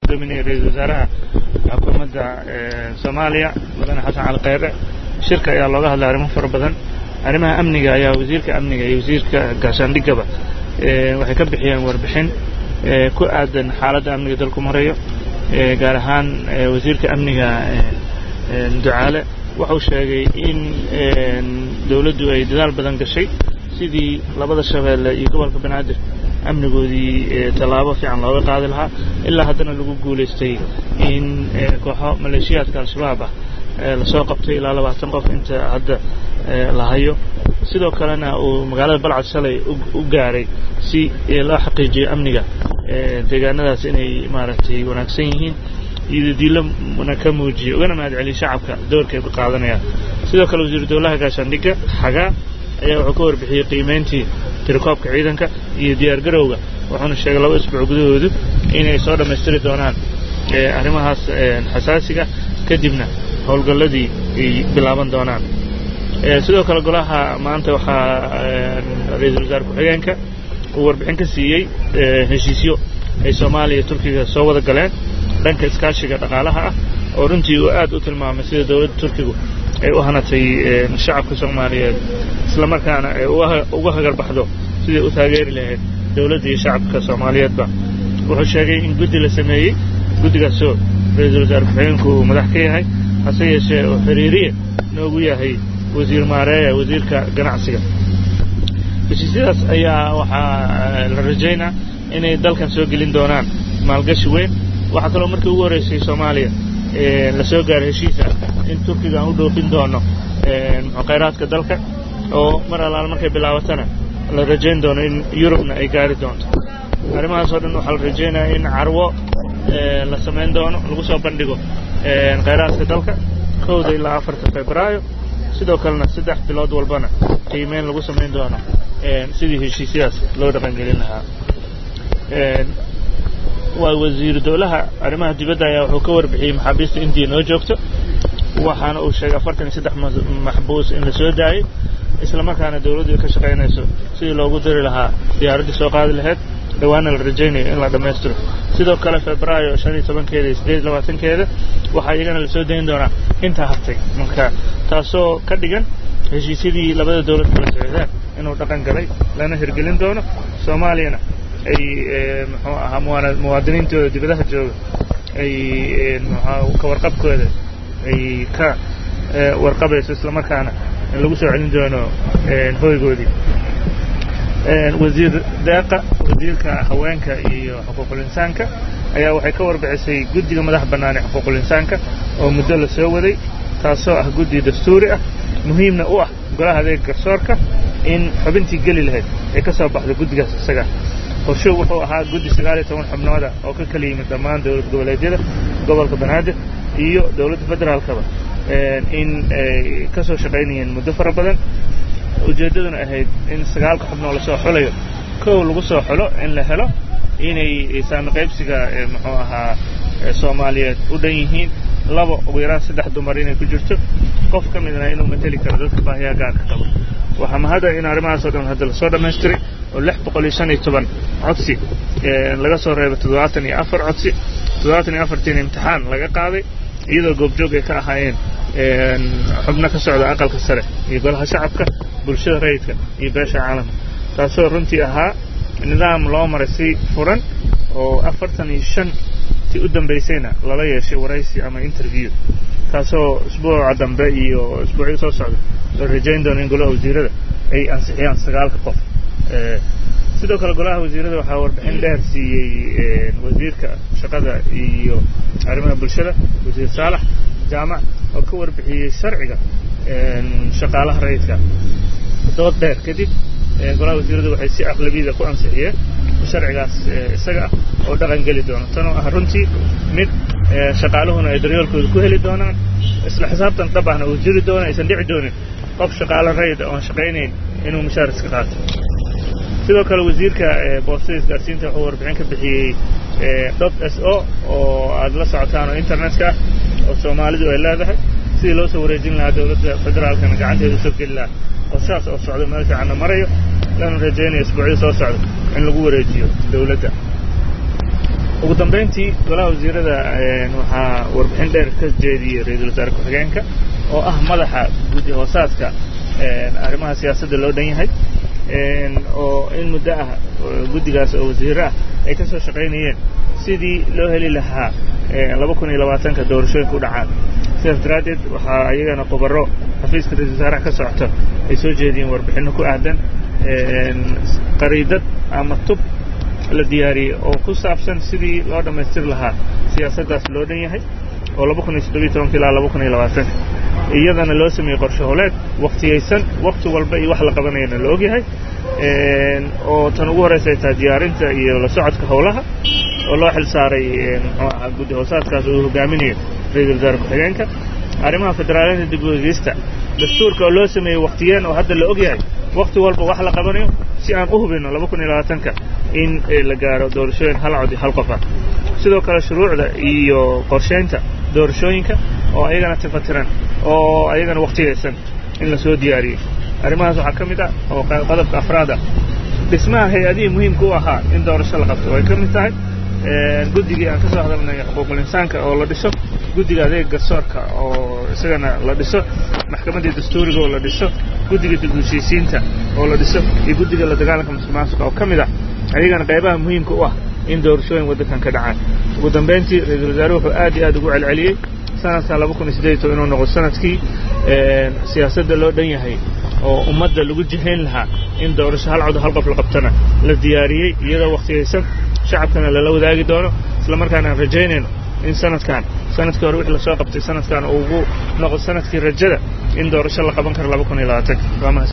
gudoominaya ra-iisul wasaaraha xukuumadda soomaaliya mudane xasan cali kheyre shirka ayaa looga hadlay arrimo fara badan arrimaha amniga ayaa wasiirka amniga iyo wasiirka gaashaandhigaba waxay ka bixiyeen warbixin ku aadan xaaladda amniga dalku marayo gaar ahaan wasiirka amniga ducaale wuxuu sheegay in dawladdu ay dadaal badan gashay sidii labada shabeelle iyo gobolka banaadir amnigoodii tallaabo fiican looga qaadi lahaa ilaa haddana lagu guulaystay in kooxo maleeshiyaadka al-shabaab ah lasoo qabtay ilaa labaatan qof inta hadda la hayo sidoo kalena uu magaalada balcad shalay u gaaray si loo xaqiijiyo amniga deegaanadaas inay maaragtay wanaagsan yihiin iyo diilona ka muujiyo ugana mahad celiyo shacabka doorka ay ku qaadanayaan sidoo kale wasiiru dowlaha gaashaandhigga xagaa ayaa wuxuu ka warbixiyey qiimayntii tirakoobka ciidanka iyo diyaar garowga wuxuuna sheegay laba isbuuc gudahoodu inay soo dhammaystiri doonaan arrimahaas xasaasiga kadibna howlgalladii ay bilaaban doonaan sidoo kale golaha maanta waxaa ra-iisul wasaare ku-xigeenka uu warbixin ka siiyey heshiisyo ay soomaaliya iyo turkiga soo wada galeen dhanka iskaashiga dhaqaalaha ah oo runtii uu aad u tilmaamay sida dowladda turkigu ay u hanatay shacabka soomaaliyeed islamarkaana ay uga hagarbaxdo siday u taageeri lahayd dowladda iyo shacabka soomaaliyeedba wuxuu sheegay in guddi la sameeyey guddigaasoo ra-iisul wasaare ku-xigeenku uu madax ka yahay hase yeeshee oo xiriiriye noogu yahay wasiir maareeya wasiirka ganacsiga heshiisyadaas ayaa waxaa la rajaynaa inay dalkan soo gelin doonaan maalgashi weyn waxaa kaloo markii ugu horraysay soomaaliya la soo gaaray heshiisa in turkiga aan u dhoofin doono khayraadka dalka oo mar allaal markay bilaabatana la rajayn doono in yurubna ay gaari doonto arrimahaas oo dhan waxaa la rajaynayaa in carwo la samayn doono lagu soo bandhigo khayraadka dalka kowda ilaa afarta febraayo sidoo kalena saddex bilood walbana qiimeyn lagu samayn doono sidii heshiisyadaas loo dhaqangelin lahaa waa wasiiru dowlaha arrimaha dibadda ayaa wuxuu ka warbixiyey maxaabiista indiya noo joogto waxaana uu sheegay afartan iyo saddex maxbuus in la soo daayey isla markaana dawladdu ay ka shaqaynayso sidii loogu dari lahaa diyaaraddii soo qaadi lahayd dhawaana la rajaynayo in la dhammaystiro sidoo kale febraayo shan iyo tobankeeda iyo siddeed iyo labaatankeeda waxaa iyagana lasoo dayn doonaa intaa hartay marka taasoo ka dhigan heshiisyadii labada dawlad kala socdaan inuu dhaqan galay lana hirgelin doono soomaaliyana ay muxuu ahaa muwaadiniintooda dibadaha jooga ay ka warqabkooda ay ka warqabayso isla markaana in lagu soo celin doono hoygoodii wasiir deeqa wasiirka haweenka iyo xuquuqul insaanka ayaa waxay ka warbixisay guddiga madax bannaan ee xuquuqul insaanka oo muddo la soo waday taasoo ah guddi dastuuri ah muhiimna u ah golaha adeega garsoorka in xubintii geli lahayd ay ka soo baxdo guddigaas isaga qorsho wuxuu ahaa guddi sagaal iyo toban xubnooda oo ka kala yimid dhammaan dowlad goboleedyada gobolka banaadir iyo dowladda federaalkaba in ay ka soo shaqaynayeen muddo fara badan ujeeddaduna ahayd in sagaalka xubnoo lasoo xulayo kow lagu soo xulo in la helo inay saami qaybsiga muxuu ahaa soomaaliyeed u dhan yihiin laba ugu yaraan saddex dumar inay ku jirto qof ka midna inuu mateli karo dadka baahiyaa gaarka qaba waxaa mahada in arrimahaasoo dhan hadda lasoo dhammaystiray oo lix boqol iyo shan iyo toban codsi laga soo reebay toddobaatan iyo afar codsi toddobaatan iyo afartiina imtixaan laga qaaday iyadoo goobjoog ay ka ahaayeen xubno ka socda aqalka sare iyo golaha shacabka bulshada rayidka iyo beesha caalamka taasoo runtii ahaa nidaam loo maray si furan oo afartan iyo shan ti u dambaysayna lala yeeshay waraysi ama interview taasoo isbuuca dambe iyo isbuucyada soo socda la rajayn doono in golaha wasiirada ay ansixiyaan sagaalka qof sidoo kale golaha wasiirada waxaa warbixin dheer siiyey wasiirka shaqada iyo arrimaha bulshada wasiir saalax jaamac oo ka warbixiyey sharciga shaqaalaha rayidka dood dheer kadib golaha wasiiradu waxay si aqlabiyada ku ansixiyeen sharcigaas isaga ah oo dhaqan geli doono tanoo ah runtii mid shaqaaluhuna ay daryoolkooda ku heli doonaan isla xisaabtan dhab ahna uu jiri doono aysan dhici doonin qof shaqaalo rayid oon shaqaynayn inuu mushaar iska qaato sidoo kale wasiirka boostada isgaarsiinta wuxuu warbixin ka bixiyey dot s o oo aad la socotaan oo internetka ah oo soomaalidu ay leedahay sidii loo soo wareejin lahaa dowladda federaalkana gacanteeda usoo geli lahaa qorshahaas oo socda meel fiicanna marayo lana rajaynayo isbuucyada soo socda in lagu wareejiyo dowladda ugu dambayntii golaha wasiirada waxaa warbixin dheer ka jeediyey ra-iisul wasaare ku-xigeenka oo ah madaxa guddi hoosaadka arrimaha siyaasadda loo dhan yahay oo in muddo ah guddigaas oo wasiiro ah ay ka soo shaqaynayeen sidii loo heli lahaa laba kun iyo labaatanka doorashooyinka u dhacaan sidaas daraaddeed waxaa iyagana khubaro xafiiska ra-isul wasaaraha ka socota ay soo jeediyeen warbixinno ku aadan qariidad ama tub la diyaariyey oo ku saabsan sidii loo dhammaystiri lahaa siyaasaddaas loo dhan yahay oo laba kun iyo toddobiyo tobanka ilaa laba kun iyo labaatanka iyadana loo sameeyey qorshe hooleed waktiyaysan wakti walba iyo wax la qabanayana la ogyahay oo tan ugu horraysa ay tahay diyaarinta iyo la socodka howlaha oo loo xil saaray muxuu ahaa guddi hoosaadkaas uu hogaaminayo ra-iisul wasaare ku-xigeenka arrimaha federaaliyada dib u eegeysta dastuurka oo loo sameeyey waktiyeen oo hadda la ogyahay wakti walba wax la qabanayo si aan u hubinno laba kun iyo labaatanka in la gaaro doorashooyin hal cod iyo hal qof ah sidoo kale shuruucda iyo qorshaynta doorashooyinka oo ayagana tifatiran oo ayagana waktiyaysan in la soo diyaariyey arrimahaas waxaa ka mid ah oo qodobka afraad ah dhismaha hay-adihii muhiimka u ahaa in doorasho la qabto ay ka mid tahay guddigii aan ka soo hadalnay xuquuqul insaanka oo la dhiso guddiga adeega garsoorka oo isagana la dhiso maxkamaddii dastuuriga oo la dhiso guddiga dib heshiisiinta oo la dhiso iyo guddiga la dagaalanka musuqmaasuqa oo ka mid ah ayagana qaybaha muhiimka u ah in doorashooyin waddankan ka dhacaan ugu dambayntii ra-iisul wasaare wuxuu aad iyo aad ugu celceliyey sanadkan laba kun iyo siddeed iyo toban inuu noqdo sanadkii siyaasadda loo dhan yahay oo ummadda lagu jihayn lahaa in doorasho hal cod hal qof la qabtana la diyaariyey iyadoo waktiyaysan shacabkana lala wadaagi doono isla markaana aan rajaynayno in sanadkan sanadkii hore wixii lasoo qabtay sanadkan uu ugu noqdo sanadkii rajada in doorasho la qaban karo laba kun iyo labaatanka